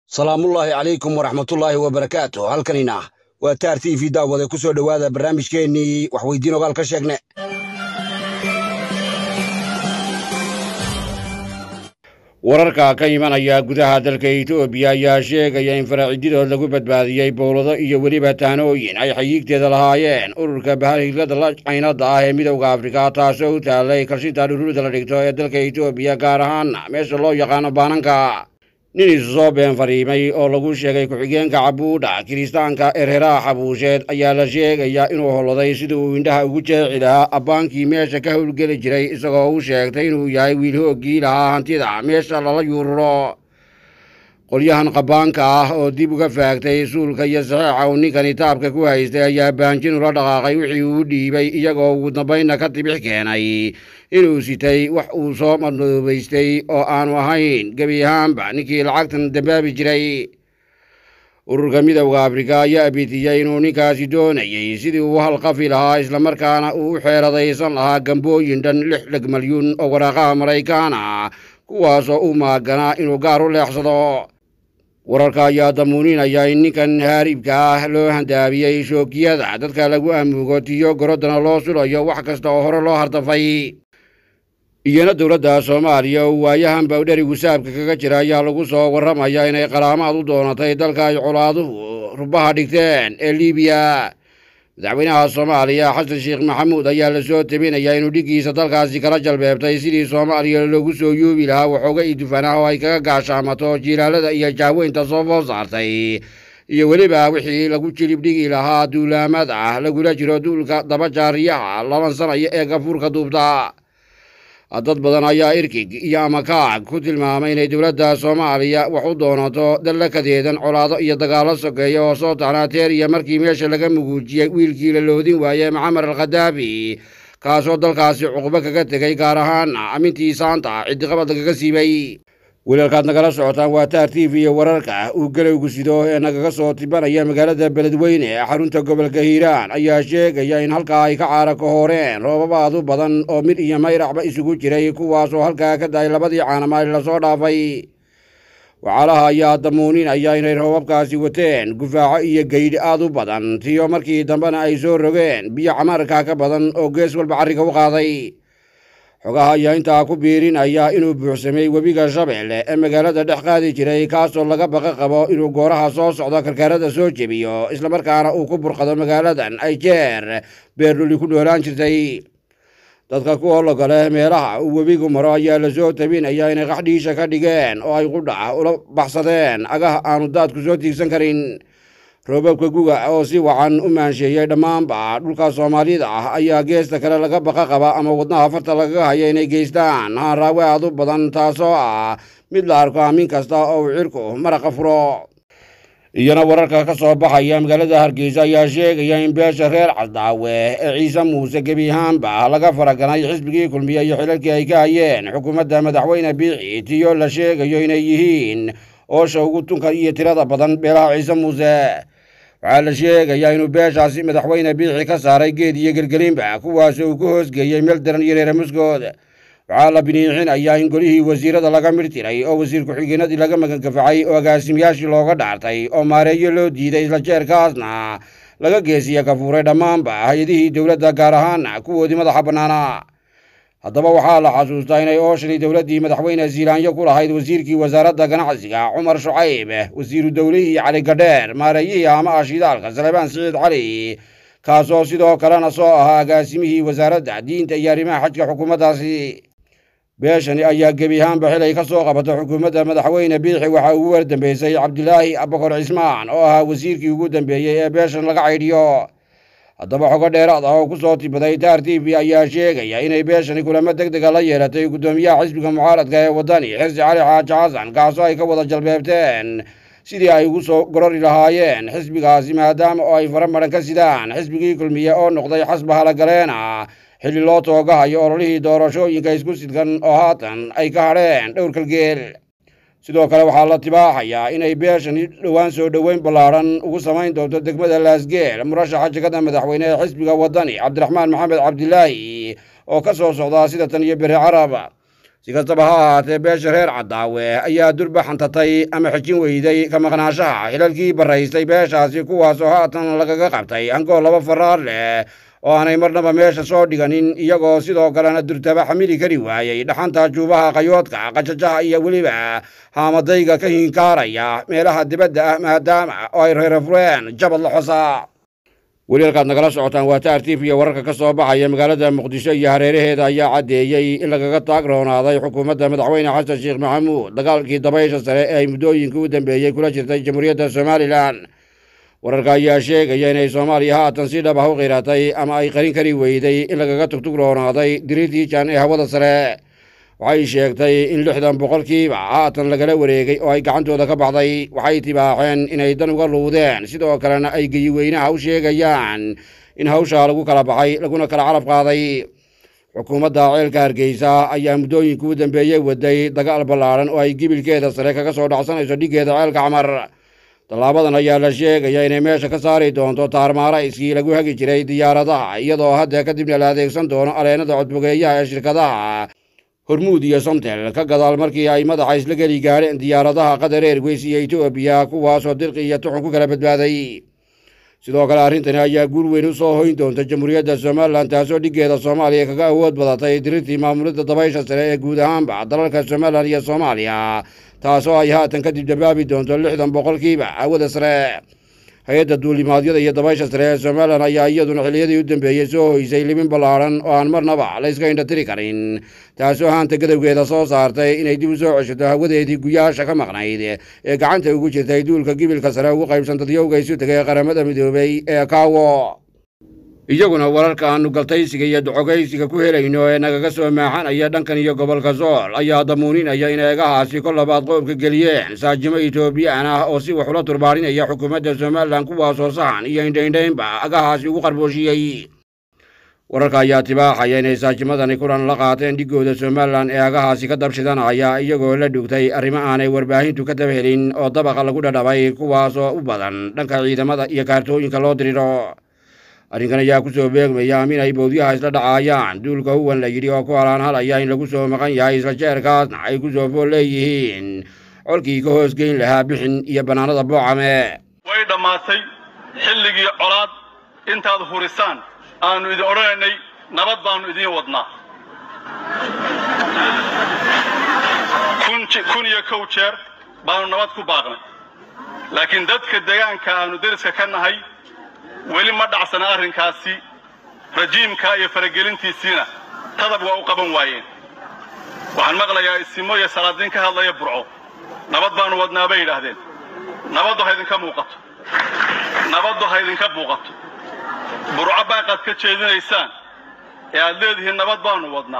salaamullaahi calaykum waraxmatullaahi wabarakaatu halkanina waa taar t v daawade ku soo dhowaada barnaamijkeennii waxweydiin ogaal ka sheegne wararka ka imanaya gudaha dalka etoobiya ayaa sheegaya in faraacididood lagu badbaadiyey bowlado iyo weliba taanooyin ay xayiigteeda lahaayeen ururka bahalhilada la caynada ah ee midowda afrika taasoo u taalay kalshinta dhuruurda la dhigto ee dalka etoobiya gaar ahaana meesha loo yaqaano baananka nin isu soo been fariimay oo lagu sheegay ku-xigeenka cabuudha kiristaanka erheraha xabuusheed ayaa la sheegayaa inuu holoday sida uu indhaha ugu jeeci lahaa abbaankii meesha ka howlgeli jiray isagoo u sheegtay inuu yahay wiil hooggii lahaa hantida meesha lala yuururo qolyahan qabaanka ah oo dib uga faagtay suulka iyo saxeixa uu ninkani taabka ku haystay ayaa baanjin ula dhaqaaqay wixii uu dhiibay iyagoo ugu dambaynna ka tibix keenay inuu sitay wax uu soo madoobaystay oo aanu ahayn gebi ahaanba ninkii lacagtan dambaabi jiray ururka midowda afrika ayaa abitiyey inuu ninkaasi doonayey sidii uu halqafi lahaa islamarkaana uu u xeeradaysan lahaa gambooyin dhan lix dheg malyuun oo waraaqaha maraykaana kuwaasoo u maaganaa inuu gaar u leexsado wararka ayaa damuuninaya in ninkan haaribka ah loo handaabiyey shoogiyada dadka lagu amuugo tiyo gorodana loo sulayo wax kasta oo hore loo hardafay iyana dowladda soomaaliya oo waayahan bawdherigu saabka kaga jira ayaa lagu soo warramaya inay qaraamaad u doonatay dalka ay colaaduhu rubaha dhigteen ee liibiya madaxweynaha soomaaliya xasan sheekh maxamuud ayaa la soo tabinayaa inuu dhiggiisa dalkaasi kala jalbeebtay sidii soomaaliya loogu soo yuubi lahaa waxooga idufan ah oo ay kaga gaashaamato jiilaalada iyo jaaweynta soo food saartay iyo weliba wixii lagu jilib dhigi lahaa duulaamad ah lagula jiro duulka daba jaariyaha labansanaya ee gafuurka duubta dad badan ayaa irkig iyo amakaag ku tilmaamay inay dowladda soomaaliya wax u doonato dallakadeedan colaado iyo dagaallo sokeeya oo soo taxnaateer iyo markii meesha laga muguujiyey wiilkii la loodin waaye maxamed alkhadaafi kaasoo dalkaasi cuqubo kaga tegay gaar ahaana amintii saanta ciddiqabad lagaga siibay wilalkaad nagala socotaan waa taar t v iyo wararka uu galowgu sido ee nagaga soo tibanaya magaalada beledweyne ee xarunta gobolka hiiraan ayaa sheegaya in halkaa ay ka caara ka horeen roobabaad u badan oo mid iyo mayracba isugu jiray kuwaasoo halkaa ka dahay labadii caanamaali lasoo dhaafay wacaalaha ayaa damuuninaya inay roobabkaasi wateen gufaaco iyo geydhi aad u badan tiyo markii dambena ay soo rogeen biyo camaarka ka badan oo gees walba carriga u qaaday xogaha ayaa intaa ku biirinaya inuu buuxsamay webiga shabeelle ee magaalada dhex qaadi jiray kaasoo laga baqa qabo inuu gooraha soo socdo karkaarada soo jebiyo islamarkaana uu ku burqado magaaladan ay jeer beerdhuli ku dhoolaan jirtay dadka ku ologoleh meelaha uu webigu maro ayaa la soo tabinaya inay qaxdhiisha ka dhigeen oo ay qudha ula baxsadeen agaha aanu daadku soo tiigsan karin roobabka guga oo si wacan u maansheeyey dhammaanba dhulka soomaalida ah ayaa geesta kale laga baqa qaba ama wadnaha farta lagaga haya inay geystaan haanraawe aad u badan taasoo ah mid la arko aamin kasta oo uu cirku maraqa furo iyana wararka ka soo baxaya magaalada hargeysa ayaa sheegaya in beesha reer casdaawe ee ciise muuse gebi ahaanba laga faraganay xisbigii kulmiye iyo xilalkii ay ka hayeen xukuumadda madaxweyne biixi tiyo la sheegayo inay yihiin oosha ugu tunka iyo tirada badan beelaha ciise muuse waxaa la sheegayaa inuu beeshaasi madaxweyne biixi ka saaray geed iyo gelgelinba kuwaas uu ku hoosgeeyey meel daran iyo reere muskood waxaa la biniixinayaa in golihii wasiirada laga midh tiray oo wasiir ku-xigeenadii laga magangafacay oo agaasimayaashii looga dhaartay oo maareeyo loo diiday isla jeerkaasna laga geesiya kafuuray dhammaanba hay-adihii dowladda gaar ahaana kuwoodii madaxa bannaana haddaba waxaa la xasuustaa inay ooshani dowladdii madaxweyne ziilaanyo ku lahayd wasiirkii wasaaradda ganacsiga cumar shucayb wasiiru dowlihii cali gadheer maareeyihii haamaha shidaalka salebaan siciid cali kaasoo sidoo kalena soo ahaa agaasimihii wasaaradda diinta iyo arrimaha xajka xukuumaddaasi beeshani ayaa gebi ahaanba xilay ka soo qabato xukuumadda madaxweyne biixi waxaa ugu wardambeysay cabdilaahi abakor cismaan oo ahaa wasiirkii ugu dambeeyey ee beeshan laga caydhiyo haddaba xogo dheeraad ah oo ku soo tibaday taar t v ayaa sheegaya inay beeshani kulamo deg dega la yeelatay guddoomiyaha xisbiga mucaaradka ee waddani xirsi cali xaaji xasan kaasoo ay ka wada jalbeebteen sidii ay ugu soo gorori lahaayeen xisbigaasi maadaama oo ay fara maran ka sidaan xisbigii kulmiye oo noqday xasba halagaleena xilli loo toogahayo ololihii doorashooyinka isku sidkan oo haatan ay ka hadheen dhowr kalgeel sidoo kale waxaa la tibaaxayaa inay beeshani dhowaan soo dhoweyn ballaadhan ugu samayn doonto degmada laasgeel murashaxa jegada madaxweyne ee xisbiga waddani cabdiraxmaan maxamed cabdilaahi oo ka soo socdaa sida tan iyo beri carab si kastaba ha ahaatee beesha reer caddaawe ayaa durba xantatay ama xejin weyday ka maqnaashaha xilalkii barraystay beeshaasi kuwaasoo haatan lagaga qabtay angool laba faraar leh oo aanay marnaba meesha soo dhiganin iyagoo sidoo kalena durtaba xamili kari waayey dhaxanta juubaha qayoodka qajajaha iyo weliba haamadayga ka hinkaaraya meelaha dibadda ah maadaama oo ay reerafureen jabad la xosa weli halkaad nagala socotaan waa taar tif iyo wararka ka soo baxaya magaalada muqdisho iyo hareeraheeda ayaa caddeeyey in lagaga taagroonaaday xukuumadda madaxweyne xasan sheekh maxamuud dagaalkii dabaysha sare ee ay muddooyinka u dambeeyey kula jirtay jamhuuriyadda somalilan wararka ayaa sheegaya inay soomaaliya haatan si dhab ah u qiratay ama ay qarin kari weyday in lagaga tugtugroonaaday diriirtiijan ee hawada sare waxay sheegtay in lixdan boqolkiiba haatan lagala wareegay oo ay gacantooda ka baxday waxay tibaaxeen inay dan uga luudeen sidoo kalena ay geyiweynaha u sheegayaan in hawshaa lagu kala baxay laguna kala calab qaaday xukuumadda ceelka hargeysa ayaa muddooyinka u dambeeyey waday dagaal ballaadhan oo ay gibilkeeda sare kaga soo dhacsanayso dhiggeeda ceelka camar tallaabadan ayaa la sheegaya inay meesha ka saari doonto taarmaarayskii lagu hagi jiray diyaaradaha iyadoo hadda kadibna la adeegsan doono aleennada codbogeeyaha ee shirkadaha hormuud iyo somtel ka gadaal markii ay madaxa isla geli gaadheen diyaaradaha qatar airways iyo etoobiya kuwaasoo dirqi iyo tuxun ku kala badbaaday sidoo kale arrintani ayaa guul weyn u soo hoyn doonta jamhuuriyadda somalilan taasoo dhiggeeda soomaaliya kaga awood badatay dirirtii maamulidda dabaysha sare ee guud ahaanba dalalka somalilan iyo soomaaliya taasoo ay haatan kadib dabaabi doonto lixdan boqolkiiba hawada sare hay-adda duulimaadyada iyo dabaysha sare ee somalilan ayaa iyaduna xilliyadii u dambeeyey soo hoysay libin ballaadhan oo aan marnaba la yska indhatiri karin taasoo haanta gadowgeeda soo saartay inay dib u soo ceshato hawadeedii guyaasha ka maqnayd ee gacanta ugu jirtay duulka gibilka sare ugu qaybsan dadyowga isu tegay qaramada midoobay ee kaawo iyaguna wararka aanu galtaysiga iyo docogaysiga ku helayno ee nagaga soo maaxanaya dhankan iyo gobolka sool ayaa damuuninaya in eegahaasi kol labaad qoobka geliyeen saajimo etoobiyaan ah oo si wax ula turbaarinaya xukuumadda somalilan kuwaasoo sahan iyo indhaindhaynba agahaasi ugu qarboosiyey wararka ayaa tibaaxaya inay saajimadani kulan la qaateen dhiggooda somalilan ee agahaasi ka dabshidanaya iyagoo la dhugtay arrimo aanay warbaahintu ka daba helin oo dabaqa lagu dhadhabay kuwaasoo u badan dhanka ciidamada iyo kaartooyinka loo diriro arrinkan ayaa ku soo beegmaya amin ay bowdyaha isla dhacaayaan duulka huwan la yidhi oo ku halaan halaya in lagu soo maqan yahay isla jeerkaasna ay ku soo fool leeyihiin colkii ka hoos geyn lahaa bixin iyo bannaanada boocame way dhammaatay xilligii colaad intaad hurisaan aannu idin odhanaynay nabad baannu idiin wadnaa kun iyo kow jeer baannu nabad ku baaqnay laakiin dadka deegaanka aannu deriska ka nahay weli ma dhacsana arrinkaasi rajiimka iyo faragelintiisiina tadab waa u qaban waayeen waxaan maqlayaa isimo iyo salaadiin ka hadlaya burco nabad baannu wadnaa bay yidhaahdeen nabaddu ha idinka muuqato nabaddu ha idinka muuqato burco baaqaad ka jeedinaysaan ee aad leedihiin nabad baannu wadnaa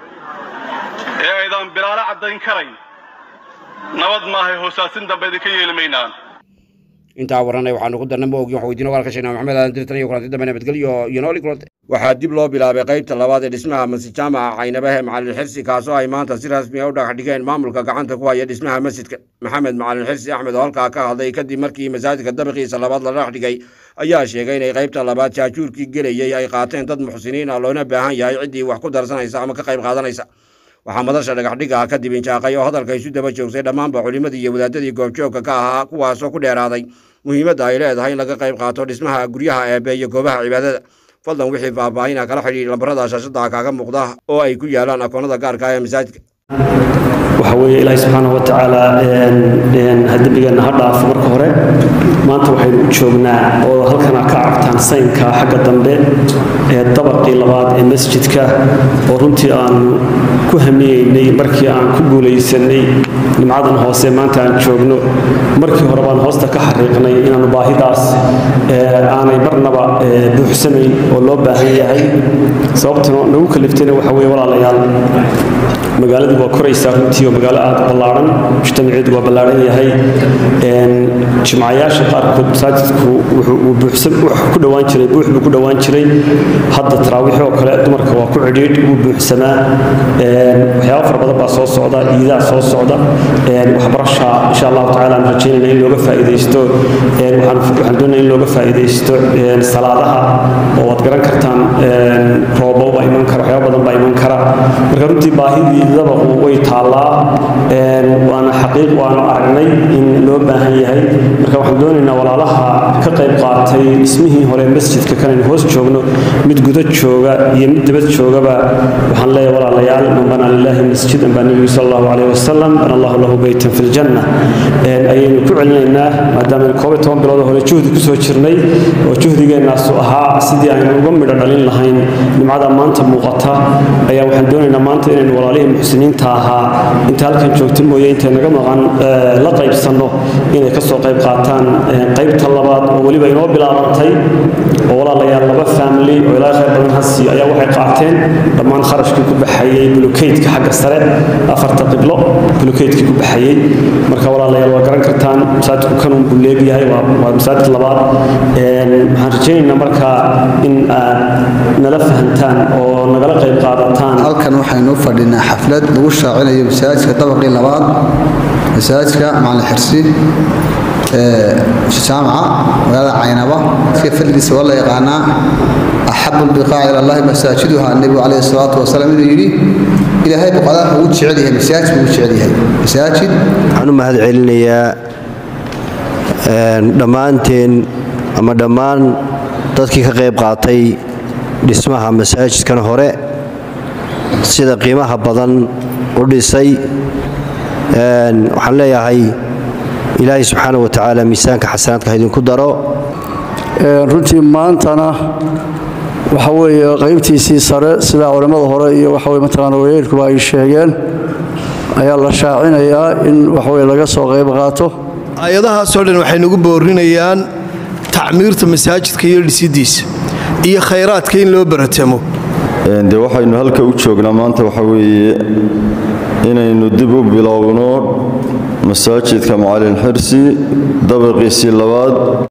ee aydaan bilaalo caddayn karayn nabad maahay hoosaasin dambe idinka yeeli maynaan intaa waranay waxaanu ku darna ma ogin waxaa weydiina walka sheegnaa maxamed aadan dirtan iyo kulanti dambe nabadgelyo iyo nooli kulante waxaa dib loo bilaabay qaybta labaad ee dhismaha masjid jaamaca caynabahe macalin xirsi kaasoo ay maanta si rasmi a u dhagax dhigeen maamulka gacanta ku haya dhismaha masjidka maxamed macalin xirsi axmed oo halkaa ka hadlay kadib markii masaajidka dabiqiisa labaad la dhagax dhigay ayaa sheegay inay qaybta labaad jaajuurkii gelayey ay qaateen dad muxsiniin ah loona baahan yahay ciddii wax ku darsanaysa ama ka qayb qaadanaysa waxaa madasha dhagaxdhiga kadib injaaqay oo hadalka isu daba joogsay dhammaanba culimmadii iyo wadaadadii goobjoogka ka ahaa kuwaasoo ku dheeraaday muhiimadda ay leedahay in laga qayb qaato dhismaha guryaha eebe iyo goobaha cibaadada fadlan wixii faahfaahina kala xidhiir lambarada shaashada kaaga muuqda oo ay ku yaalaan akoonnada gaarka ah ee masaajidka waxa weeye ilaahi subxaanahu watacaala dembigeenna ha dhaafo marka hore maanta waxaynu u joognaa oo halkana ka cabtaan saynka xagga dambe ee dabaqii labaad ee masjidka oo runtii aanu ku hamiyeynay markii aan ku guulaysanay nimcadan hoose maanta aan joogno markii hore baan hoosta ka xariiqnay inaanu baahidaas aanay marnaba buuxsanayn oo loo baahan yahay sababtuna nagu kaliftayna waxa weye walaalayaal magaaladu waa koraysaa runtii oo magaalo aad ballaaran mujtamaceedu waa ballaaran yahay jimcayaasha qaarkood masaajidku wuxuu ku dhowaan jiray buux buu ku dhowaan jiray hadda taraawiixi oo kale dumarka waa ku cidhiidh wuu buuxsamaa waxyaaba fara badan baa soo socda iidaa soo socda waxbarasha insha allahu tacala aan rajaynayna in looga faa'iidaysto waxaan doonaya in looga faa'iidaysto salaadaha oo waad garan kartaan roobo baa iman kara waxyaaba badan baa iman kara kara marka runtii baahidii dabaqu way taallaa waana xaqiiq waanu aragnay in loo baahan yahay marka waxaan doonaynaa walaalaha ka qayb qaatay dhismihii hore masjidka kanaynu hoos joogno mid guda jooga iyo mid dabad joogaba waxaan leeyahay walaalayaal man banaa lilahi masjidan baa nebigu sal allahu calayh wasalam bana allahu lahu beytan fi ljanna ayaynu ku celinaynaa maadaama koob iyo toban bilood hore juhdi kusoo jirnay oo juhdigeennaasu ahaa sidii aynu uga midho dhalin lahayn nimcada maanta muuqata ayaa waxaan doonaynaa maanta inaynu walaalihii muxsiniinta ahaa inta halkan joogta mooye intay naga maqan la qaybsanno inay kasoo qayb qaataan qaybta labaad oo weliba inoo bilaabantay oo walaalayaal laba family oo ilaa khayr badan hasi ayaa waxay qaateen dhammaan kharashkii ku baxayey bulukeydka xagga sare afarta qiblo bulukeydkii ku baxayey marka walaalayaal waa garan kartaan masaajidku kanun buu leegyahay waa masaajid labaad waxaan rajaynaynaa marka in aad nala fahantaan oo nagala qayb qaadataan halkan waxaynu u fadhinaa xaflad lagu shaacinayo masaajidka dabaqii labaad masaajidka macalin xirsi jaamaca magaalada caynaba iska fadligiisa waa la yaqaanaa axabu lbiqaaci ila allahi masaajiduha nebigu calayhi salaatu wasalaam inuu yidhi ilaahay boqodaha ugu jecel yahay masaajid buu jecel yahay masaajid waxaan u mahad celinayaa dhammaanteen ama dhammaan dadkii ka qayb qaatay dhismaha masaajidkan hore sida qiimaha badan u dhisay waxaan leeyahay ilaahay subxaana wa tacaala miisaanka xasanaadka ha idinku daro runtii maantana waxa weeye qaybtiisii sare sida culimmada hore iyo waxa weye mataqaana wayeelkuba ay sheegeen ayaa la shaacinayaa in waxaweye laga soo qayb qaato aayadahaasoo dhan waxay nagu boorinayaan tacmiirta masaajidka iyo dhisidiisa iyo khayraadka in loo baratamo de waxaynu halka u joognaa maanta waxa weeye inaynu dib u bilowno masaajidka macalin xirsi dabaqiisii labaad